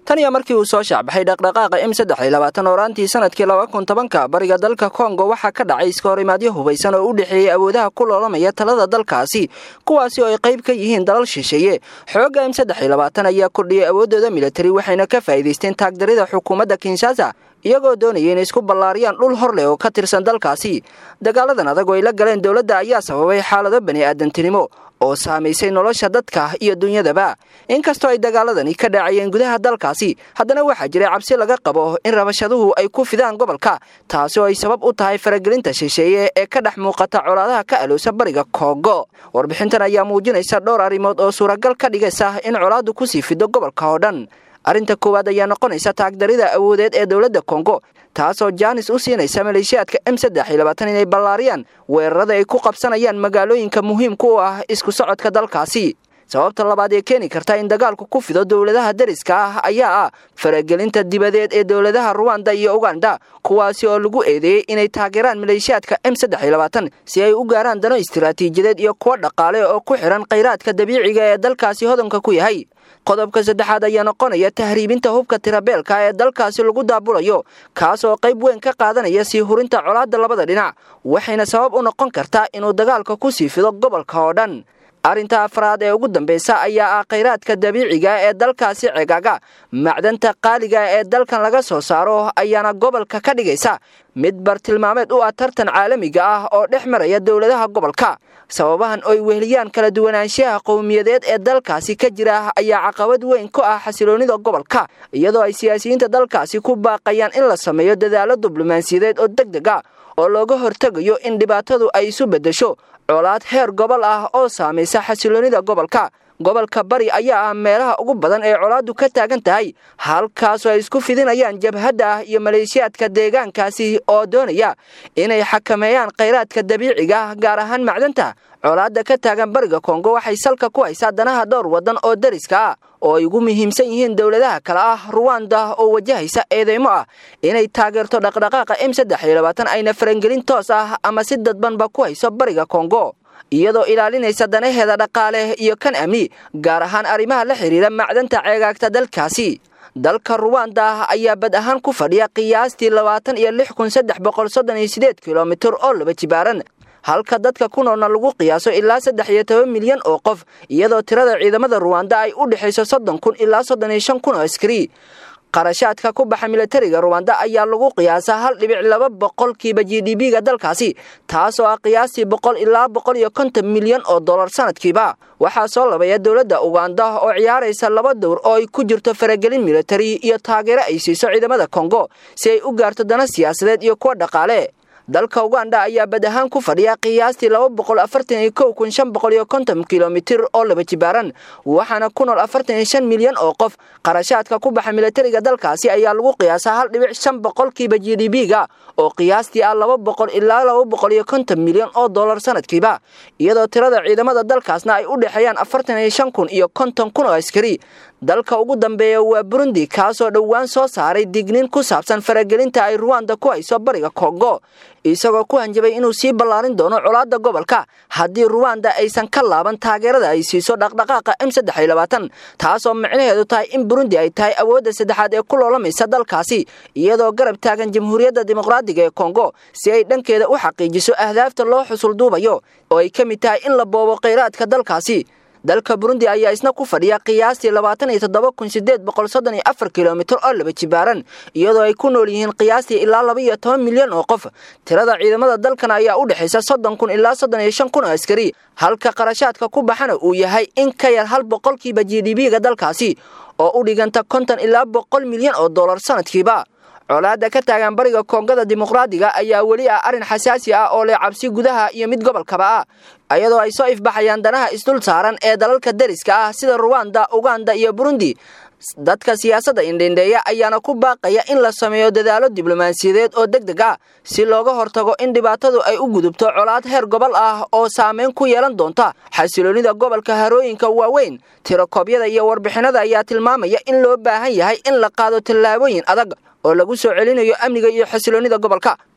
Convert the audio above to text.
tan iyo markii uu soo shaacbaxay dhaqdhaqaaqa m saddex iyo labaatan ooraantii sanadkii laba kun tobanka bariga dalka kongo waxaa ka dhacay iska horimaadyo hubaysan oo u dhexeeyey awoodaha ku loolamaya talada dalkaasi kuwaasi oo ay qayb ka yihiin dalal shisheeye xoogga m saddex iyo labaatan ayaa kordhiyey awooddooda militari waxayna ka faa'iidaysteen taagdarida xukuumadda kinshasa iyagoo doonaya inay isku ballaariyaan dhul hor leh oo ka tirsan dalkaasi dagaaladan adag oo ay la galeen dowladda ayaa sababay xaalado bani aadantinimo oo saamaysay nolosha dadka iyo dunyadaba inkastoo ay dagaaladani ka dhacayeen gudaha dalkaasi haddana waxaa jiray cabsi laga qabo in rabashaduhu ay ku fidaan gobolka taasi oo ay sabab u tahay faragelinta shisheeye ee ka dhex muuqata colaadaha ka alowsa bariga kongo warbixintan ayaa muujinaysa dhowr arrimood oo suuragal ka dhigaysa in colaaddu kusii fido gobolka oo dhan arrinta koowaad ayaa noqonaysa taagdarida awoodeed ee dowladda kongo taasoo jaanis u siinaysa maleeshiyaadka m saddex iyo labaatan inay ballaariyaan weerarada ay ku qabsanayaan magaalooyinka muhiimka u ah isku socodka dalkaasi sababta labaad ee keeni karta in dagaalku ku fido dowladaha dariska ah ayaa ah faragelinta dibadeed ee dowladaha ruwanda iyo uganda kuwaasi oo lagu eedeeyey inay taageeraan maleeshiyaadka m saddex iyo labaatan si ay u gaaraan dano istiraatiijiyadeed iyo kuwo dhaqaale oo ku xidhan khayraadka dabiiciga ee dalkaasi hodanka ku yahay qodobka saddexaad ayaa noqonaya tahriibinta hubka tirabeelka ee dalkaasi lagu daabulayo kaas oo qayb weyn ka qaadanaya sii hurinta colaadda labada dhinac waxayna sabab u noqon kartaa inuu dagaalka ku sii fido gobolka oo dhan arrinta afraad ee ugu dambaysa ayaa ah khayraadka dabiiciga ee dalkaasi ceegaaga macdanta qaaliga ee dalkan laga soo saaro ayaana gobolka ka dhigaysa mid bartilmaameed u ah tartan caalamiga ah oo dhex maraya dowladaha gobolka sababahan oy weheliyaan kala duwanaanshaha qowmiyadeed ee dalkaasi ka jira ayaa caqabad weyn ku ah xasiloonnida gobolka iyadoo ay siyaasiyiinta dalkaasi ku baaqayaan in la sameeyo dadaalo diblomaasiyadeed oo deg deg a oo looga hortegayo in dhibaatadu ay isu beddesho colaad heer gobol ah oo saamaysa xasiloonnida gobolka gobolka bari ayaa ah meelaha ugu badan ee colaaddu ka taagan tahay halkaasoo ay isku fidinayaan jabhadda ah iyo maleeshiyaadka deegaankaasi oo doonaya inay xakameeyaan khayraadka dabiiciga gaar ahaan macdanta colaadda ka taagan bariga kongo waxay salka ku haysaa danaha dhowr waddan oo dariska ah oo ay ugu muhiimsan yihiin dowladaha kale ah ruwanda oo wajahaysa eedeymo ah inay taageerto dhaqdhaqaaqa m saddex iyo labaatan ayna farangelin toos ah ama si dadbanba ku hayso bariga kongo iyadoo ilaalinaysa danaheeda dhaqaale iyo kan amni gaar ahaan arrimaha la xidhiira macdanta ceegaagta dalkaasi dalka ruwanda ayaa bad ahaan ku fadhiya qiyaastii labaatan iyo lix kun saddex boqol soddon iyo sideed kilomitir oo laba jibaaran halka dadka ku noolna lagu qiyaaso ilaa saddex iyo toban milyan oo qof iyadoo tirada ciidamada ruwanda ay u dhexayso soddon kun ilaa soddon iyo shan kun oo askari qarashaadka ku baxa militariga ruwanda ayaa lagu qiyaasaa hal dhibic laba boqolkiiba g d b-ga dalkaasi taasoo ah qiyaastii boqol ilaa boqol iyo konton milyan oo dollar sanadkiiba waxaa soo labaya dowladda uganda oo ciyaaraysa laba dowr oo ay ku jirto faragelin militari iyo taageero ay siiso ciidamada kongo si ay u gaarto dana siyaasadeed iyo kuwa dhaqaale dalka uganda ayaa bad ahaan ku fadhiya qiyaastii laba boqol afartan iyo kow kun shan boqol iyo konton kilomitir oo laba jibaaran waxaana ku nool afartan iyo shan milyan oo qof qarashaadka ku baxa militariga dalkaasi ayaa lagu qiyaasaa hal dhibic shan boqolkiiba g d b-ga oo qiyaastii ah laba boqol ilaa laba boqol iyo konton milyan oo dollar sanadkiiba iyadoo tirada ciidamada dalkaasna ay u dhexeeyaan afartan iyo shan kun iyo konton kun oo askari dalka ugu dambeeya waa burundi kaasoo dhowaan soo saaray digniin ku saabsan faragelinta ay ruwanda ku hayso bariga kongo isagoo ku hanjabay inuu sii ballaarin doono colaadda gobolka haddii ruwanda aysan ka laaban taageerada ay siiso dhaqdhaqaaqa m saddex iyo labaatan taasoo micnaheedu tahay in burundi ay tahay awoodda saddexaad ee ku loolamaysa dalkaasi iyadoo garab taagan jamhuuriyadda dimuqraadiga ee kongo si ay dhankeeda u xaqiijiso ahdaafta loo xusul duubayo oo ay ka mid tahay in la boobo khayraadka dalkaasi dalka burundi ayaa isna ku fadhiya qiyaastii labaatan iyo toddoba kun sideed boqol soddon iyo afar kilomitir oo laba jibaaran iyadoo ay ku nool yihiin qiyaastii ilaa laba iyo toban milyan oo qof tirada ciidamada dalkan ayaa u dhexaysa soddon kun ilaa soddon iyo shan kun oo askari halka qarashaadka ku baxana uu yahay in ka yar hal boqolkiiba g d b-ga dalkaasi oo u dhiganta konton ilaa boqol milyan oo dollar sanadkiiba colaadda ka taagan bariga koongada dimuqraadiga ayaa weli ah arrin xasaasi ah oo leh cabsi gudaha iyo mid gobolkaba ah iyadoo ay soo ifbaxayaan danaha isdul saaran ee dalalka dariska ah sida ruwanda uganda iyo burundi dadka siyaasadda indhendheeya ayaana ku baaqaya in la sameeyo dadaalo diblomaasiyadeed oo deg deg ah si looga hortago in dhibaatadu ay u gudubto colaad heer gobol ah oo saameyn ku yeelan doonta xasiloonnida gobolka harooyinka waaweyn tirokoobyada iyo warbixinada ayaa tilmaamaya in loo baahan yahay in la qaado tallaabooyin adag oo lagu soo celinayo amniga iyo xasiloonnida gobolka